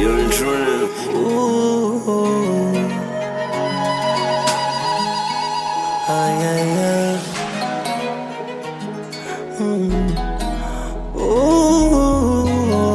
Young Trin. Ooh. Ay, ay, ay. Mm. Ooh.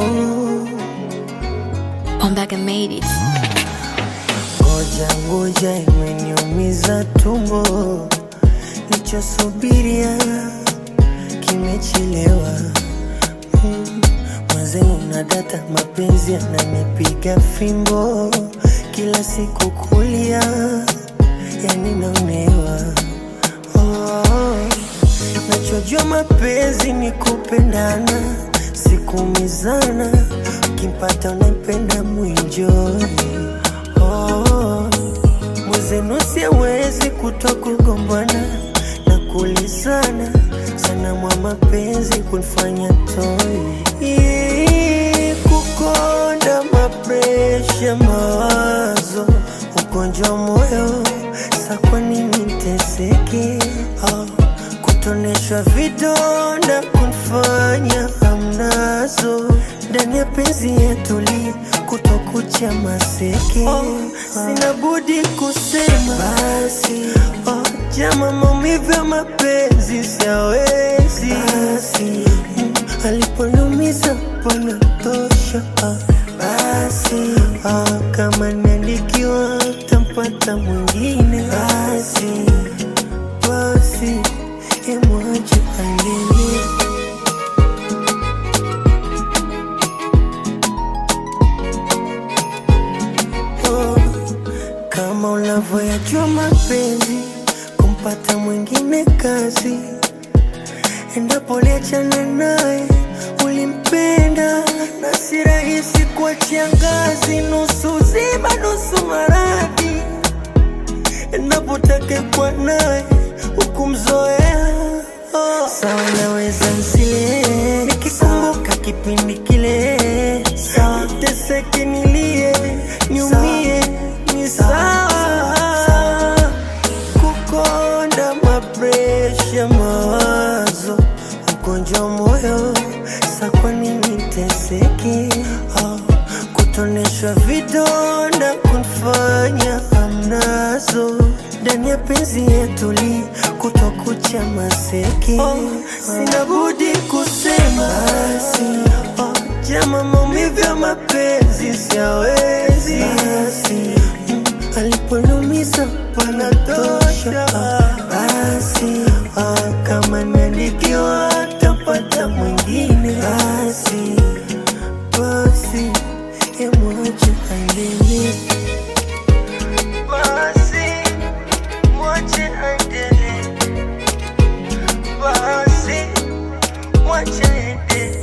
I'm back and made it. Ngoja ngoja, imeniumiza tumbo, nichosubiria kimechelewa. Mm, Mwenzenu na data, mapenzi yananipiga fimbo, kila siku kulia, yani naonewa. Oh, nachojua mapenzi ni kupendana, sikumizana, ukimpata unampenda mwinjoi oh, mwezenu siwezi kuto kugombana na kulizana sana mwa mapenzi kunifanya toi Ii, kukonda mapresha mawazo ugonjwa moyo sa kwa nini nteseke oh, kutoneshwa vidonda kunifanya hamnazo ndani ya penzi yetuli kutokucha maseke oh, sina budi kusema basi oh, jama maumivu ya mapenzi siawezi basi mm, aliponiumiza panatosha ah, basi ah, kama niandikiwa tampata mwingine basi basi emwache aendelee oh, kama unavyoyajua mapenzi kumpata mwingine kazi endapo liachana naye ulimpenda na si rahisi kuachia ngazi nusu zima nusu maradhi endapo takekwa naye hukumzoea oh. sawa naweza nsile nikikumbuka kipindi kile sawa teseke nilie niumie ni sawa kukonda mapresha mawazo ugonjwa moyo sa kwa nini teseke oh, kutoneshwa vidonda kunfanya hamnazo ndani ya penzi yetuli kutokucha maseke oh, sina budi kusema basi oh, jama maumivu ya mapenzi siawezi basi mm, aliponiumiza panatosha ah, basi ah, kama niandikiwa tapata mwingine basi basi emwache aendelee basi mwache aendelee basi mwache aendelee